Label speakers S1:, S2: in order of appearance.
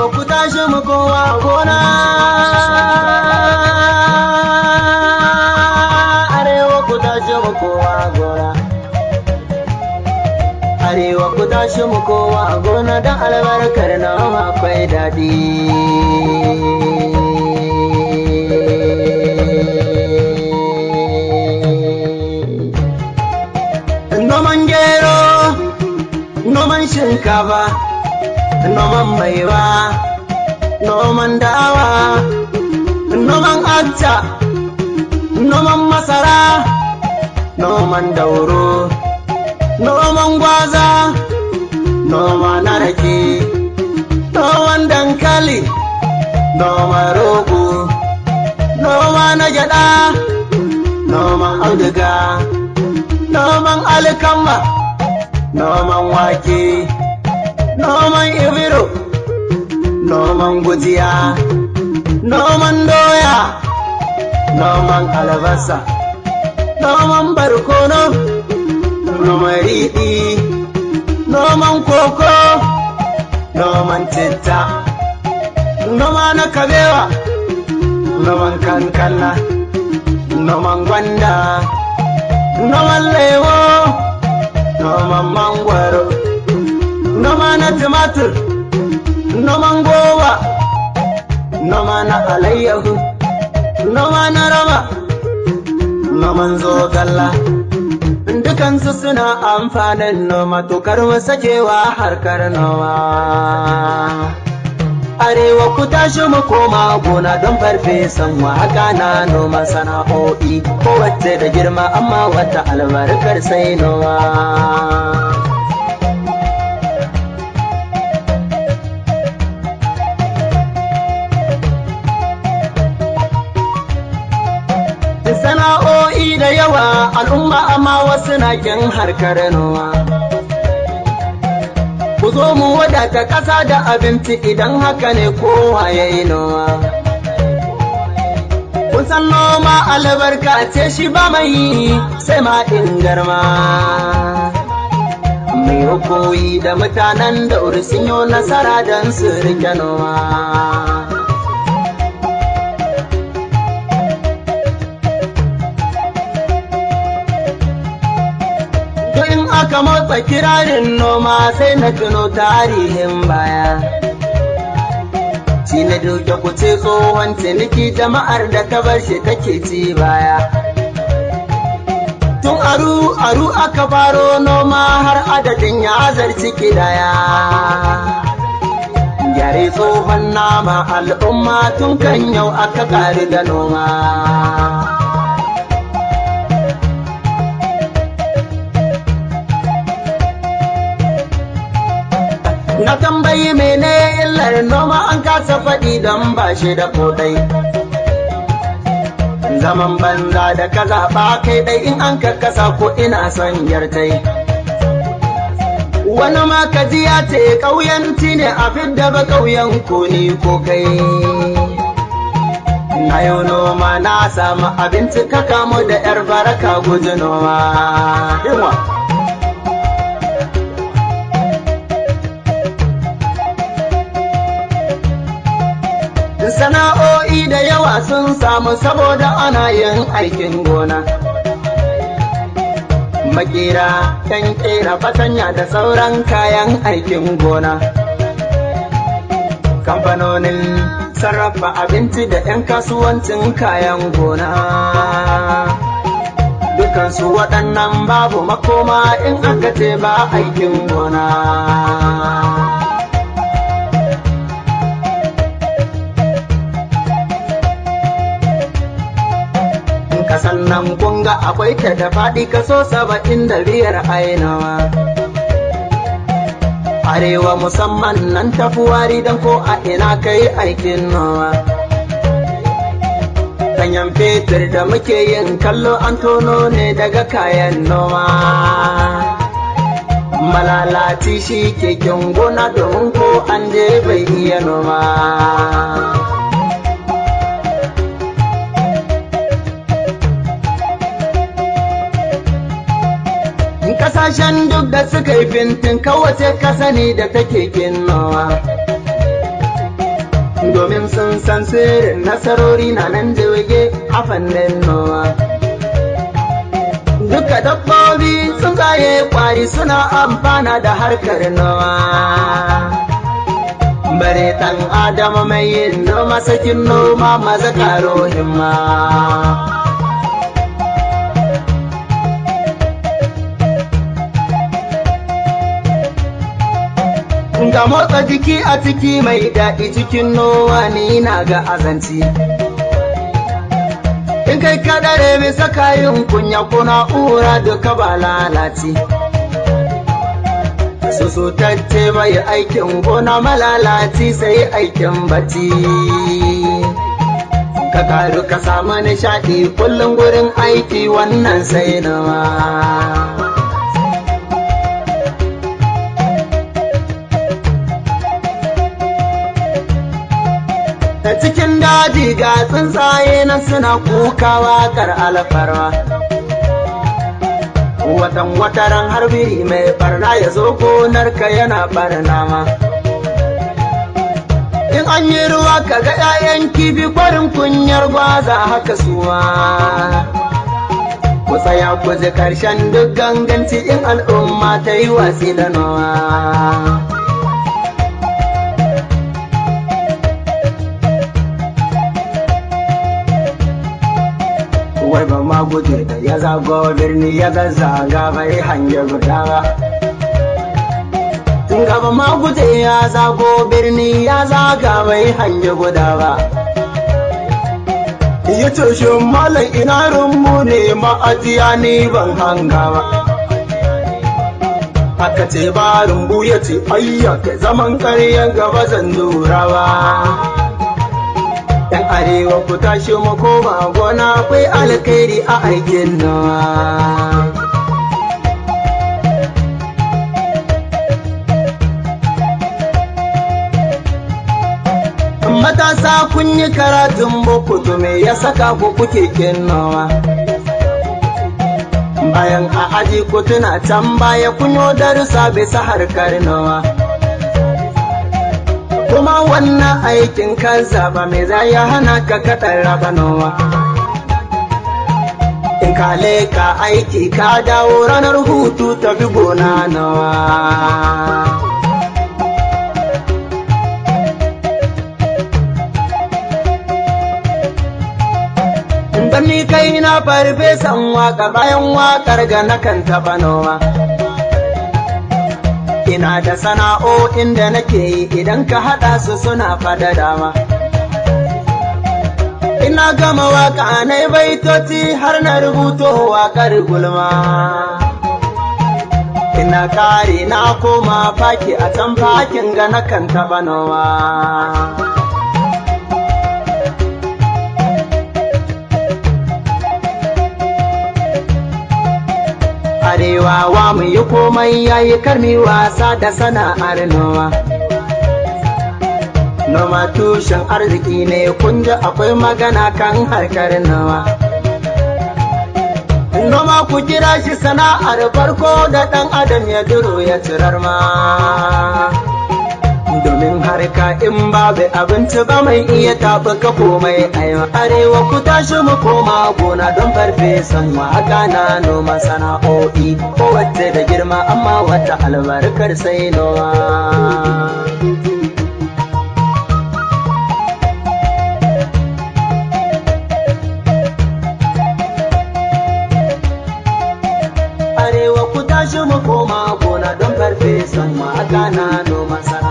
S1: ku tashi mu kowa gona arewa ku tashi mu kowa gona arewa ku tashi mu kowa gona don albarkar nama akwai daɗi noman gero noman shinkafa noman maiwa noman dawa noman acca noman masara noman dauro noman gwaza noma na rake noman dankali noman rogo noma na gyada noman auduga noman alkama noman wake noman ibiro noman gujiya noman doya noman albasa noman barkono noman riɗi noman koko noman citta noma na kabewa noman kankana noman gwanda noman lemo noman mangwaro noma na tumatur noman goba noma na alayyahu noma na rama noman zogalla dukansu suna amfanin noma tokar sakewa harkar noma arewa ku tashi mu koma gona don farfesan waka na noma sana'o'i kowace da girma amma wata albarkar sai noma sana'o'i da yawa al'umma amma wasu na kin harkar noma ku zo mu wadata ƙasa da abinci idan haka ne kowa ya yi noma kun san noma albarka ce shi ba mai sai ma garma mai koyi da mutanen da sun yi nasara don su rike noma aka motsa kirarin noma sai na tuno tarihin baya. Shi na duke kuce tsohon ciniki jama'ar da ta bar shi take ci baya. Tun aru aru aka faro noma har adadin ya zarci kidaya. Gyare tsohon nama al'umma tun kan yau aka ƙari da noma. Na tambayi mene illar noma an kasa faɗi don ba shi da kodai. Zaman banza da ka zaɓa kai ɗai in an kakkasa ko ina son yartai. Wani ma ka ji ya ce ƙauyanci ne a fidda ba ƙauyen ko ni ko kai. Na yau noma na samu abinci ka kamu da ‘yar baraka guji noma. sana'o'i da yawa sun samu saboda ana yin aikin gona. Makera, kan kera fatanya da sauran kayan aikin gona. Kamfanonin sarrafa abinci da 'yan kasuwancin kayan gona. Dukansu waɗannan babu makoma in aka ce ba aikin gona. kasan nan kunga akwai ta da faɗi kaso saba'in da biyar ainawa. Arewa musamman nan tafi wari don ko a ina kai aikin nawa. Ganyen fetur da muke yin kallo an tono ne daga kayan noma. Malalaci shi keken gona domin ko an je bai iya noma. kasashen duk da suka yi fintin kawace kasa ne da take kinnawa. domin sun san sirrin nasarori na nan jirge a fannin noma. Duka dabbobi sun tsaye kwari suna amfana da harkar noma. Bare ɗan Adama mai yin noma sakin noma maza karo himma. ga motsa jiki a ciki mai daɗi cikin nowa ni na ga azanci. In kai kadare bisa kayan kunya kuna ura duka ba lalaci. Susutacce bai aikin gona malalaci sai aikin bacci. Ka karu ka samu nishaɗi kullum gurin aiki wannan sai nawa. ta cikin daji ga tsuntsaye na suna kukawa kar alfarwa watan wataran harbiri mai barna ya zo gonarka yana barna ma in an yi ruwa ka ga 'ya'yan kifi kwarin kunyar gwaza haka suwa ku tsaya ku ji karshen duk ganganci in al'umma ta yi watsi da nawa wai ba ma guje da ya zago birni ya zazzaga bai hange guda ba. Tun gaba ma guje ya zago birni ya zaga bai hange guda ba. Ya ce shi malam ina rumbu ne ma'ajiya ni ban hanga ba. Aka ce ba rumbu ya ce ayyaka zaman karyan gaba zan lura ba. ‘Yan arewa ku tashi mu koma gona akwai alkhairi a aikin nawa. Matasa kun yi karatun boko to me ya saka ku kuke kinnawa. Bayan a aji ku tuna can baya kun yi darussa bisa harkar nawa. kuma wannan aikin kan zaba mai za ya hana ka kaɗan raba nawa. In ka leka aiki ka dawo ranar hutu tafi gona nawa. Dan ni kai na farfesan waka bayan wakar ga nakan taɓa noma. ina da sana'o'in da nake yi idan ka haɗa su suna fada dama. Ina gama waka na baitoci har na rubuto waƙar gulma. Ina kare na koma faki a can fakin ga na kan taɓa nawa. arewa wa mu yi komai yayi karmi wasa da sana'ar noma. Noma tushen arziki ne kun ji akwai magana kan harkar noma. Noma ku kira shi sana'ar farko da ɗan adam ya duro ya cirar ma. Domin harka in babu abinci ba mai iya taɓuka komai a arewa ku tashi mu koma gona don farfesan waka na noma sana'o'i kowace da girma amma wata albarkar sai noma. Arewa ku tashi mu koma gona don farfesan waka na noma sana'a.